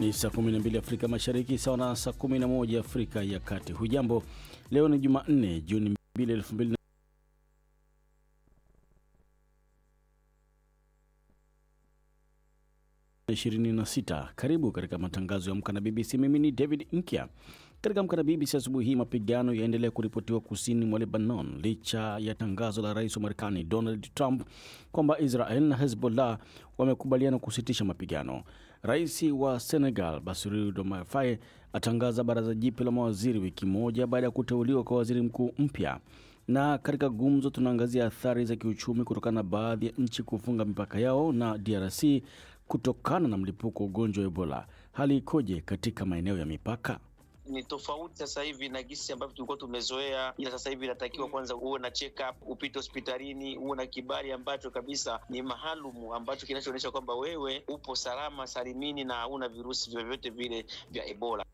Ni saa 12 Afrika Mashariki, sawa na saa 11 Afrika ya Kati. Hujambo, leo ni Jumanne, Juni 2, 2000 26. Karibu katika matangazo ya Amka na BBC. Mimi ni David Nkya. Katika Amka na BBC asubuhi hii, mapigano yaendelea kuripotiwa kusini mwa Lebanon licha ya tangazo la rais wa Marekani Donald Trump kwamba Israel na Hezbollah wamekubaliana kusitisha mapigano. Rais wa Senegal Bassirou Diomaye Faye atangaza baraza jipya la mawaziri wiki moja baada ya kuteuliwa kwa waziri mkuu mpya. Na katika gumzo tunaangazia athari za kiuchumi kutokana na baadhi ya nchi kufunga mipaka yao na DRC kutokana na mlipuko wa ugonjwa wa Ebola. Hali ikoje katika maeneo ya mipaka? ni tofauti sasa hivi na gisi ambavyo tulikuwa tumezoea, ila sasa hivi inatakiwa kwanza uwe na check up, upite hospitalini, uwe na kibali ambacho kabisa ni maalumu ambacho kinachoonyesha kwamba wewe upo salama salimini na hauna virusi vyovyote vile vya Ebola.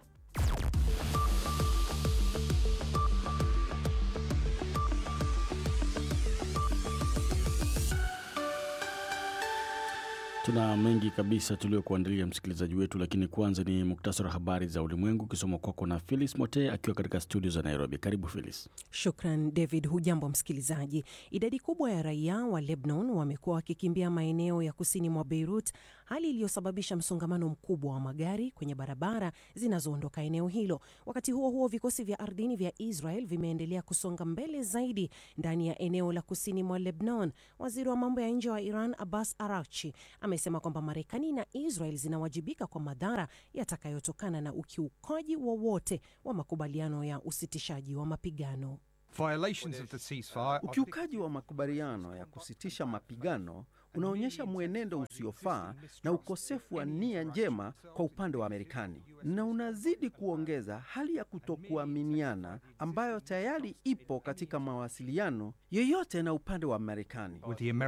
Tuna mengi kabisa tuliokuandalia msikilizaji wetu, lakini kwanza ni muktasari wa habari za ulimwengu ukisoma kwako na Philis Mote akiwa katika studio za Nairobi. Karibu Philis. Shukran David. Hujambo msikilizaji. Idadi kubwa ya raia wa Lebanon wamekuwa wakikimbia maeneo ya kusini mwa Beirut, hali iliyosababisha msongamano mkubwa wa magari kwenye barabara zinazoondoka eneo hilo. Wakati huo huo, vikosi vya ardhini vya Israel vimeendelea kusonga mbele zaidi ndani ya eneo la kusini mwa Lebanon. Waziri wa mambo ya nje wa Iran Abbas Araghchi amesema kwamba Marekani na Israel zinawajibika kwa madhara yatakayotokana na ukiukaji wowote wa, wa makubaliano ya usitishaji wa mapigano. Ukiukaji wa makubaliano ya kusitisha mapigano unaonyesha mwenendo usiofaa na ukosefu wa nia njema kwa upande wa Marekani na unazidi kuongeza hali ya kutokuaminiana ambayo tayari ipo katika mawasiliano yoyote na upande wa Marekani.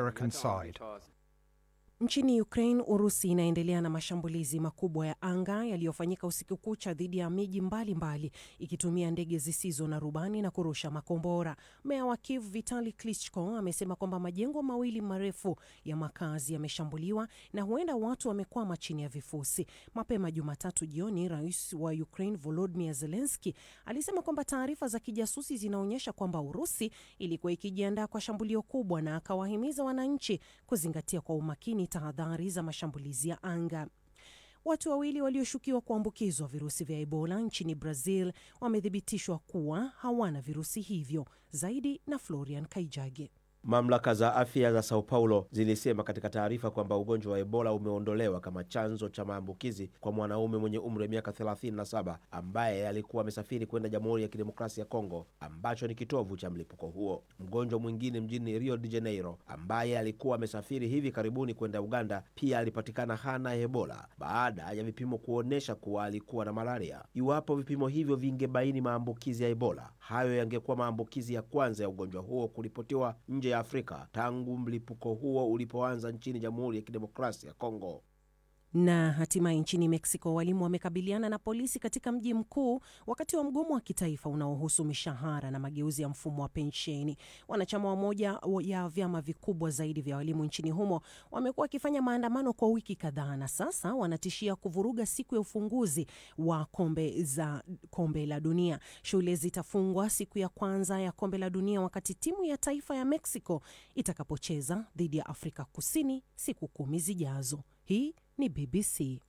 Nchini Ukraine, Urusi inaendelea na mashambulizi makubwa ya anga yaliyofanyika usiku kucha dhidi ya miji mbalimbali ikitumia ndege zisizo na rubani na kurusha makombora. Meya wa Kiev Vitali Klitschko amesema kwamba majengo mawili marefu ya makazi yameshambuliwa na huenda watu wamekwama chini ya vifusi. Mapema Jumatatu jioni, rais wa Ukraine Volodymyr Zelensky alisema kwamba taarifa za kijasusi zinaonyesha kwamba Urusi ilikuwa ikijiandaa kwa shambulio kubwa, na akawahimiza wananchi kuzingatia kwa umakini tahadhari za mashambulizi ya anga. Watu wawili walioshukiwa kuambukizwa virusi vya Ebola nchini Brazil wamethibitishwa kuwa hawana virusi hivyo. Zaidi na Florian Kaijage. Mamlaka za afya za Sao Paulo zilisema katika taarifa kwamba ugonjwa wa Ebola umeondolewa kama chanzo cha maambukizi kwa mwanaume mwenye umri wa miaka 37 ambaye alikuwa amesafiri kwenda Jamhuri ya Kidemokrasia ya Kongo ambacho ni kitovu cha mlipuko huo. Mgonjwa mwingine mjini Rio de Janeiro ambaye alikuwa amesafiri hivi karibuni kwenda Uganda pia alipatikana hana Ebola baada ya vipimo kuonyesha kuwa alikuwa na malaria. Iwapo vipimo hivyo vingebaini maambukizi ya Ebola, hayo yangekuwa maambukizi ya kwanza ya ugonjwa huo kuripotiwa nje ya Afrika tangu mlipuko huo ulipoanza nchini Jamhuri ya Kidemokrasia ya Kongo. Na hatimaye nchini Mexico, walimu wamekabiliana na polisi katika mji mkuu wakati wa mgomo wa kitaifa unaohusu mishahara na mageuzi ya mfumo wa pensheni. Wanachama wa moja ya vyama vikubwa zaidi vya walimu nchini humo wamekuwa wakifanya maandamano kwa wiki kadhaa, na sasa wanatishia kuvuruga siku ya ufunguzi wa kombe za kombe la dunia. Shule zitafungwa siku ya kwanza ya kombe la dunia wakati timu ya taifa ya Mexico itakapocheza dhidi ya Afrika Kusini siku kumi zijazo. Hii ni BBC.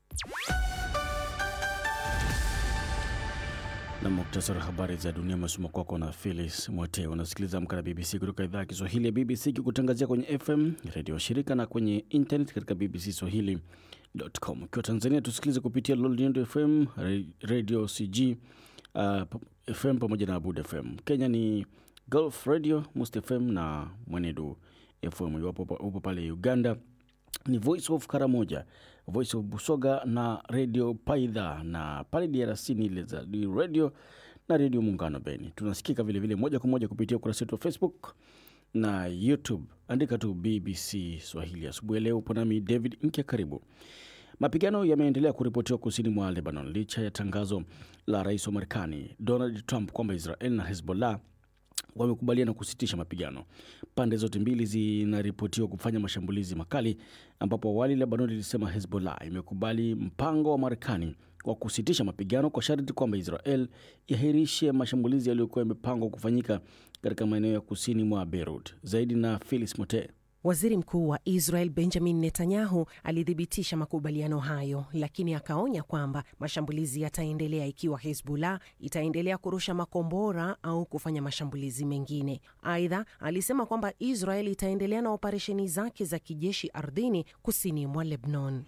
Na muktasari wa habari za dunia umesoma kwako na Philis Mwote. Unasikiliza Amka na BBC kutoka idhaa ya Kiswahili ya BBC ikikutangazia kwenye FM redio shirika na kwenye internet katika BBC Swahili.com. Ukiwa Tanzania tusikilize kupitia Lolnindo FM, Radio CG uh, FM pamoja na Abud FM. Kenya ni Gulf Radio, Must FM na Mwenedu FM. Iwapo upo pale Uganda ni Voice of Karamoja, Voice of Busoga na Radio Paidha, na pale DRC ni ile za Radio na Radio Muungano Beni. Tunasikika vilevile moja kwa moja kupitia ukurasa wetu wa Facebook na YouTube, andika tu BBC Swahili. Asubuhi ya leo upo nami David Nkya, karibu. Mapigano yameendelea kuripotiwa kusini mwa Lebanon licha ya tangazo la rais wa Marekani Donald Trump kwamba Israel na Hezbollah wamekubaliana kusitisha mapigano. Pande zote mbili zinaripotiwa kufanya mashambulizi makali, ambapo awali Lebanon ilisema Hezbollah imekubali mpango wa Marekani wa kusitisha mapigano kwa sharti kwamba Israel iahirishe mashambulizi yaliyokuwa yamepangwa kufanyika katika maeneo ya kusini mwa Beirut. Zaidi na Felix Mote. Waziri Mkuu wa Israel Benjamin Netanyahu alithibitisha makubaliano hayo, lakini akaonya kwamba mashambulizi yataendelea ikiwa Hezbollah itaendelea kurusha makombora au kufanya mashambulizi mengine. Aidha, alisema kwamba Israel itaendelea na operesheni zake za kijeshi ardhini kusini mwa Lebanon.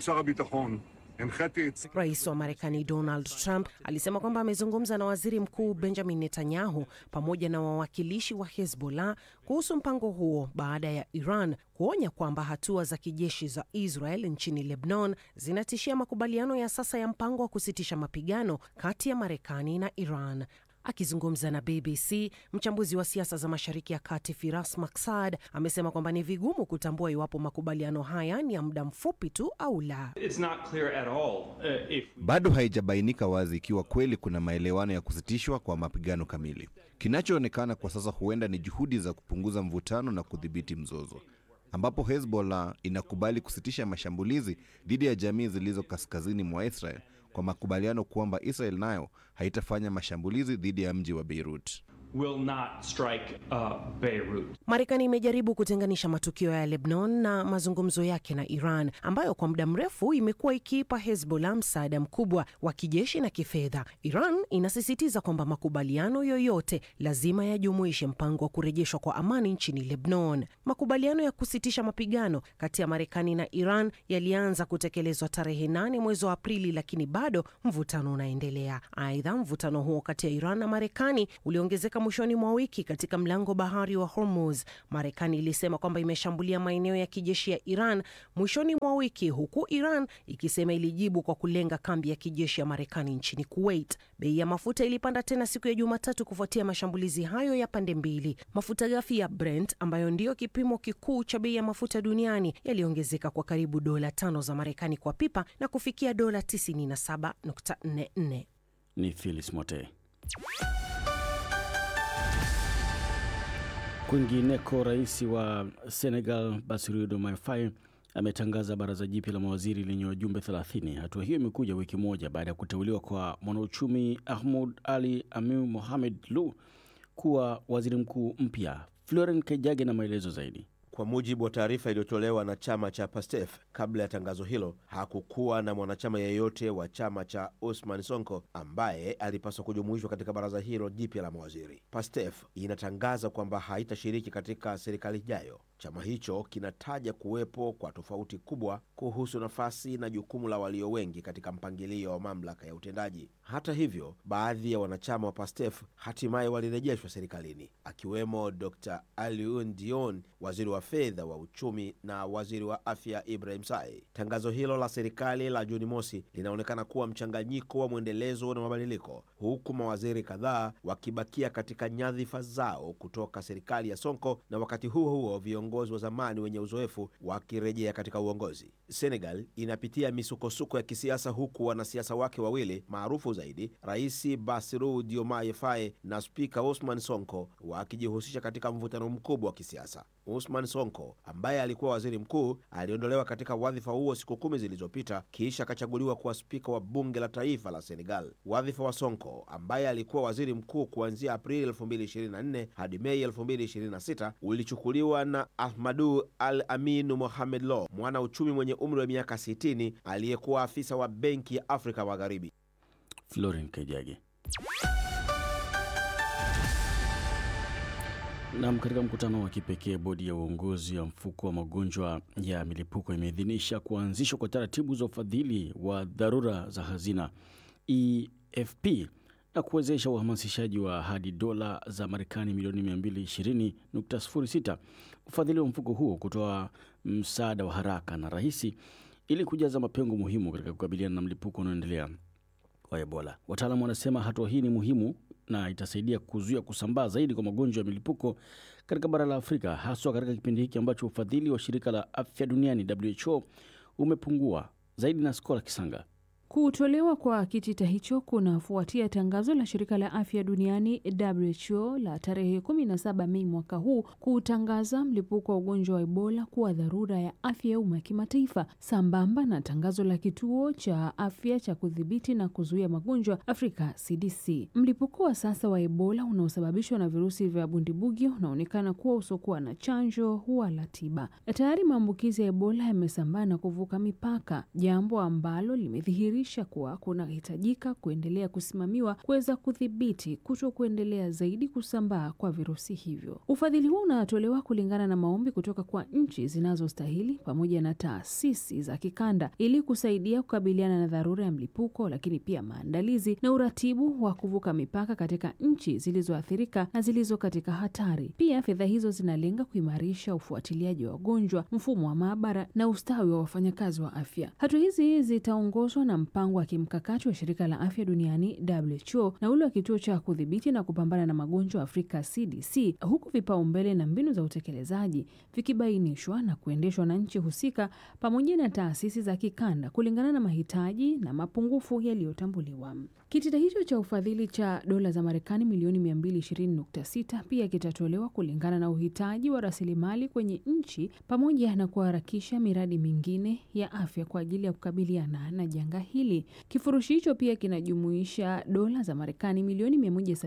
Rais wa Marekani Donald Trump alisema kwamba amezungumza na waziri mkuu Benjamin Netanyahu pamoja na wawakilishi wa Hezbollah kuhusu mpango huo baada ya Iran kuonya kwamba hatua za kijeshi za Israel nchini Lebanon zinatishia makubaliano ya sasa ya mpango wa kusitisha mapigano kati ya Marekani na Iran. Akizungumza na BBC, mchambuzi wa siasa za Mashariki ya Kati Firas Maksad amesema kwamba ni vigumu kutambua iwapo makubaliano haya ni ya muda mfupi tu au la. Uh, if... bado haijabainika wazi ikiwa kweli kuna maelewano ya kusitishwa kwa mapigano kamili. Kinachoonekana kwa sasa huenda ni juhudi za kupunguza mvutano na kudhibiti mzozo, ambapo Hezbollah inakubali kusitisha mashambulizi dhidi ya jamii zilizo kaskazini mwa Israel kwa makubaliano kwamba Israel nayo haitafanya mashambulizi dhidi ya mji wa Beirut. Will not strike, uh, Beirut. Marekani imejaribu kutenganisha matukio ya Lebanon na mazungumzo yake na Iran ambayo kwa muda mrefu imekuwa ikiipa Hezbollah msaada mkubwa wa kijeshi na kifedha. Iran inasisitiza kwamba makubaliano yoyote lazima yajumuishe mpango wa kurejeshwa kwa amani nchini Lebanon. Makubaliano ya kusitisha mapigano kati ya Marekani na Iran yalianza kutekelezwa tarehe nane mwezi wa Aprili, lakini bado mvutano unaendelea. Aidha, mvutano huo kati ya Iran na Marekani uliongezeka mwishoni mwa wiki katika mlango bahari wa Hormuz. Marekani ilisema kwamba imeshambulia maeneo ya kijeshi ya Iran mwishoni mwa wiki, huku Iran ikisema ilijibu kwa kulenga kambi ya kijeshi ya Marekani nchini Kuwait. Bei ya mafuta ilipanda tena siku ya Jumatatu kufuatia mashambulizi hayo ya pande mbili. Mafuta ghafi ya Brent ambayo ndiyo kipimo kikuu cha bei ya mafuta duniani yaliongezeka kwa karibu dola tano za Marekani kwa pipa na kufikia dola 97.44. Ni Phyllis Mote. Kwingineko, rais wa Senegal Bassirou Diomaye Faye ametangaza baraza jipya la mawaziri lenye wajumbe 30. Hatua hiyo imekuja wiki moja baada ya kuteuliwa kwa mwanauchumi Ahmud Ali Amiu Mohamed Lu kuwa waziri mkuu mpya. Floren Kejage na maelezo zaidi. Kwa mujibu wa taarifa iliyotolewa na chama cha PASTEF kabla ya tangazo hilo, hakukuwa na mwanachama yeyote wa chama cha Usman Sonko ambaye alipaswa kujumuishwa katika baraza hilo jipya la mawaziri. PASTEF inatangaza kwamba haitashiriki katika serikali ijayo. Chama hicho kinataja kuwepo kwa tofauti kubwa kuhusu nafasi na jukumu la walio wengi katika mpangilio wa mamlaka ya utendaji. Hata hivyo, baadhi ya wanachama wa PASTEF hatimaye walirejeshwa serikalini, akiwemo Dr Alioune Dione, waziri wa fedha wa uchumi na waziri wa afya Ibrahim Sai. Tangazo hilo la serikali la Juni mosi linaonekana kuwa mchanganyiko wa mwendelezo na mabadiliko, huku mawaziri kadhaa wakibakia katika nyadhifa zao kutoka serikali ya Sonko, na wakati huo huo viongozi wa zamani wenye uzoefu wakirejea katika uongozi. Senegal inapitia misukosuko ya kisiasa, huku wanasiasa wake wawili maarufu zaidi, Rais Bassirou Diomaye Faye na spika Ousmane Sonko wakijihusisha katika mvutano mkubwa wa kisiasa. Usman Sonko ambaye alikuwa waziri mkuu aliondolewa katika wadhifa huo siku kumi zilizopita kisha akachaguliwa kuwa spika wa bunge la taifa la Senegal. Wadhifa wa Sonko ambaye alikuwa waziri mkuu kuanzia Aprili 2024 hadi Mei 2026 ulichukuliwa na Ahmadu Al Aminu Mohamed Lo, mwana uchumi mwenye umri wa miaka 60 aliyekuwa afisa wa benki ya Afrika Magharibi. Floren Kejage. Nam, katika mkutano wa kipekee, bodi ya uongozi ya mfuko wa magonjwa ya milipuko imeidhinisha kuanzishwa kwa taratibu za ufadhili wa dharura za hazina EFP na kuwezesha uhamasishaji wa hadi dola za Marekani milioni 220.06 ufadhili wa mfuko huo kutoa msaada wa haraka na rahisi ili kujaza mapengo muhimu katika kukabiliana na mlipuko unaoendelea wa Ebola. Wataalamu wanasema hatua hii ni muhimu na itasaidia kuzuia kusambaa zaidi kwa magonjwa ya milipuko katika bara la Afrika, haswa katika kipindi hiki ambacho ufadhili wa shirika la afya duniani WHO umepungua zaidi. Na Skola Kisanga. Kutolewa kwa kitita hicho kunafuatia tangazo la shirika la afya duniani WHO la tarehe 17 Mei mwaka huu kutangaza mlipuko wa ugonjwa wa Ebola kuwa dharura ya afya ya umma ya kimataifa, sambamba na tangazo la kituo cha afya cha kudhibiti na kuzuia magonjwa Afrika CDC. Mlipuko wa sasa wa Ebola unaosababishwa na virusi vya bundibugyo unaonekana kuwa usiokuwa na chanjo wala tiba. Tayari maambukizi ya Ebola yamesambaa na kuvuka mipaka, jambo ambalo limedhihiri kuwa kunahitajika kuendelea kusimamiwa kuweza kudhibiti kuto kuendelea zaidi kusambaa kwa virusi hivyo. Ufadhili huu unatolewa kulingana na maombi kutoka kwa nchi zinazostahili pamoja na taasisi za kikanda ili kusaidia kukabiliana na dharura ya mlipuko, lakini pia maandalizi na uratibu wa kuvuka mipaka katika nchi zilizoathirika na zilizo katika hatari. Pia fedha hizo zinalenga kuimarisha ufuatiliaji wa wagonjwa, mfumo wa maabara na ustawi wa wafanyakazi wa afya. Hatua hizi zitaongozwa na mpango wa kimkakati wa shirika la afya duniani WHO na ule wa kituo cha kudhibiti na kupambana na magonjwa Afrika CDC, huku vipaumbele na mbinu za utekelezaji vikibainishwa na kuendeshwa na nchi husika pamoja na taasisi za kikanda kulingana na mahitaji na mapungufu yaliyotambuliwa. Kitita hicho cha ufadhili cha dola za Marekani milioni 220.6 pia kitatolewa kulingana na uhitaji wa rasilimali kwenye nchi pamoja na kuharakisha miradi mingine ya afya kwa ajili ya kukabiliana na janga hili. Kifurushi hicho pia kinajumuisha dola za Marekani milioni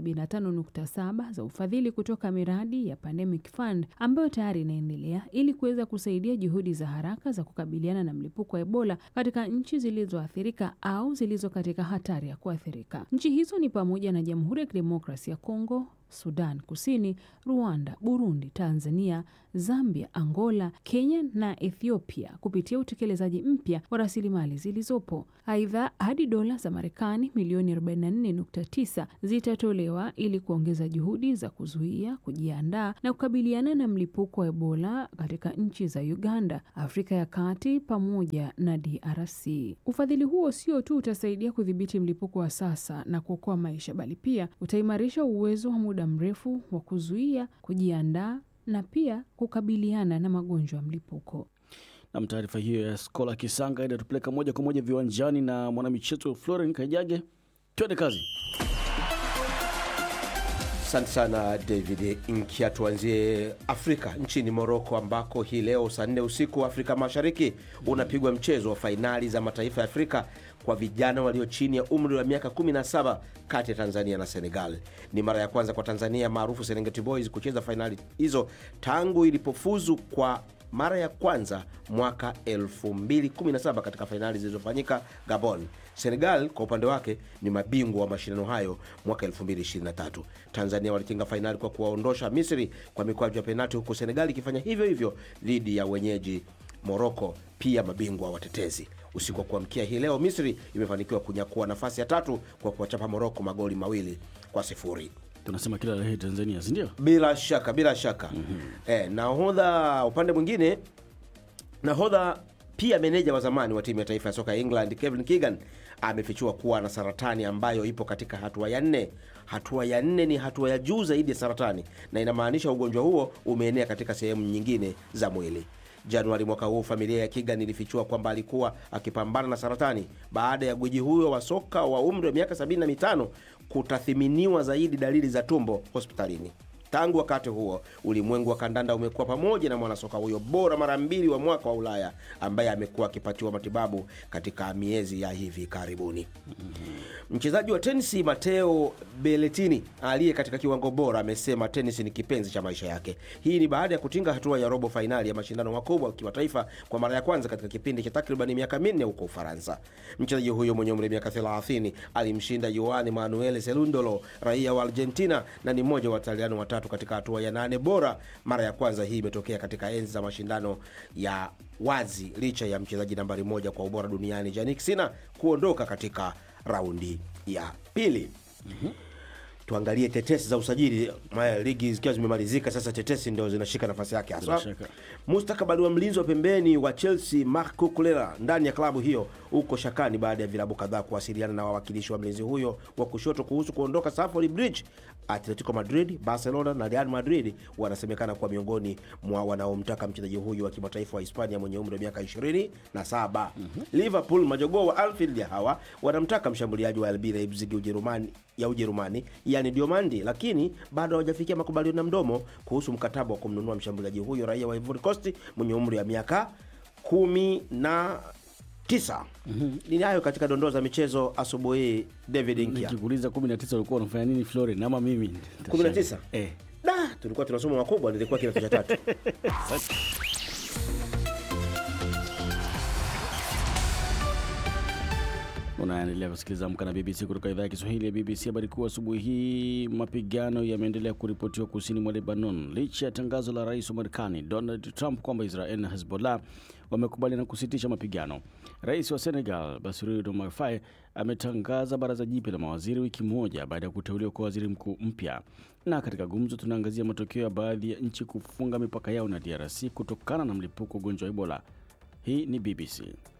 175.7 za ufadhili kutoka miradi ya Pandemic Fund ambayo tayari inaendelea ili kuweza kusaidia juhudi za haraka za kukabiliana na mlipuko wa Ebola katika nchi zilizoathirika au zilizo katika hatari ya kuathirika. Nchi hizo ni pamoja na Jamhuri ya Kidemokrasia ya Kongo, Sudan Kusini, Rwanda, Burundi, Tanzania, Zambia, Angola, Kenya na Ethiopia kupitia utekelezaji mpya wa rasilimali zilizopo. Aidha, hadi dola za Marekani milioni 44.9 zitatolewa ili kuongeza juhudi za kuzuia, kujiandaa na kukabiliana na mlipuko wa Ebola katika nchi za Uganda, Afrika ya Kati pamoja na DRC. Ufadhili huo sio tu utasaidia kudhibiti mlipuko wa sasa na kuokoa maisha, bali pia utaimarisha uwezo wa muda mrefu wa kuzuia, kujiandaa na pia kukabiliana na magonjwa ya mlipuko. Nam, taarifa hiyo ya Skola Kisanga inatupeleka moja kwa moja viwanjani na mwanamichezo Floren Kaijage. Twende kazi. Asante sana David Nkia. Tuanzie Afrika, nchini Moroko, ambako hii leo saa nne usiku Afrika Mashariki unapigwa mchezo wa fainali za mataifa ya Afrika kwa vijana walio chini ya umri wa miaka 17 kati ya Tanzania na Senegal. Ni mara ya kwanza kwa Tanzania maarufu Serengeti Boys kucheza fainali hizo tangu ilipofuzu kwa mara ya kwanza mwaka 2017 katika fainali zilizofanyika Gabon. Senegal kwa upande wake ni mabingwa wa mashindano hayo mwaka 2023. Tanzania walitinga fainali kwa kuwaondosha Misri kwa mikwaju ya penati, huku Senegal ikifanya hivyo hivyo dhidi ya wenyeji Moroko, pia mabingwa watetezi. Usiku wa kuamkia hii leo, Misri imefanikiwa kunyakua nafasi ya tatu kwa kuwachapa Moroko magoli mawili kwa sifuri. Tunasema kila la heri Tanzania, si ndio? Bila shaka, bila shaka. Eh, nahodha upande mwingine, nahodha pia meneja wa zamani wa timu ya taifa ya soka ya England Kevin Keegan amefichua kuwa na saratani ambayo ipo katika hatua ya nne. Hatua ya nne ni hatua ya juu zaidi ya saratani na inamaanisha ugonjwa huo umeenea katika sehemu nyingine za mwili. Januari mwaka huu familia ya Keegan ilifichua kwamba alikuwa akipambana na saratani baada ya gwiji huyo wa soka wa umri wa miaka 75 kutathiminiwa zaidi dalili za tumbo hospitalini. Tangu wakati huo ulimwengu wa kandanda umekuwa pamoja na mwanasoka huyo bora mara mbili wa mwaka wa Ulaya ambaye amekuwa akipatiwa matibabu katika miezi ya hivi karibuni. Mchezaji wa tenisi Mateo Beletini aliye katika kiwango bora amesema tenisi ni kipenzi cha maisha yake. Hii ni baada ya kutinga hatua ya robo fainali ya mashindano makubwa ya kimataifa kwa mara ya kwanza katika kipindi cha takriban miaka minne huko Ufaransa. Mchezaji huyo mwenye umri wa miaka 30 alimshinda Juan Manuel Selundolo, raia wa Argentina, na ni mmoja wa Wataliano watatu katika hatua ya nane bora. Mara ya kwanza hii imetokea katika enzi za mashindano ya wazi, licha ya mchezaji nambari moja kwa ubora duniani Jannik Sinner kuondoka katika raundi ya pili. Tuangalie tetesi za usajili. Maya, ligi zikiwa zimemalizika sasa, tetesi ndio zinashika nafasi yake haswa. Bila shaka. Mustakabali wa mlinzi wa pembeni wa Chelsea Marc Cucurella ndani ya klabu hiyo uko shakani baada ya vilabu kadhaa kuwasiliana na wawakilishi wa mlinzi huyo wa kushoto kuhusu kuondoka Stamford Bridge. Atletico Madrid, Barcelona na Real Madrid wanasemekana kuwa miongoni mwa wanaomtaka mchezaji huyo wa kimataifa wa Hispania mwenye umri wa miaka 27. Liverpool, majogoo wa Anfield ya hawa wanamtaka mshambuliaji wa RB Leipzig Ujerumani ya Ujerumani yani Diomandi, lakini bado hawajafikia makubaliano ya mdomo kuhusu mkataba wa kumnunua mshambuliaji huyo raia wa Ivory Coast mwenye umri wa miaka kumi na tisa. Ni hayo katika dondoo za michezo asubuhi. David Nkia, Nikikuuliza 19 ulikuwa unafanya nini Floren ama mimi? 19? Eh. da tulikuwa tunasoma makubwa, nilikuwa kidato cha tatu. Unaendelea kusikiliza Amka na BBC kutoka idhaa ya Kiswahili ya BBC. Habari kuu asubuhi hii, mapigano yameendelea kuripotiwa kusini mwa Lebanon licha ya tangazo la rais wa Marekani Donald Trump kwamba Israel na Hezbollah wamekubaliana kusitisha mapigano. Rais wa Senegal Bassirou Diomaye Faye ametangaza baraza jipya la mawaziri wiki moja baada ya kuteuliwa kwa waziri mkuu mpya. Na katika gumzo, tunaangazia matokeo ya baadhi ya nchi kufunga mipaka yao na DRC kutokana na mlipuko wa ugonjwa wa Ebola. Hii ni BBC.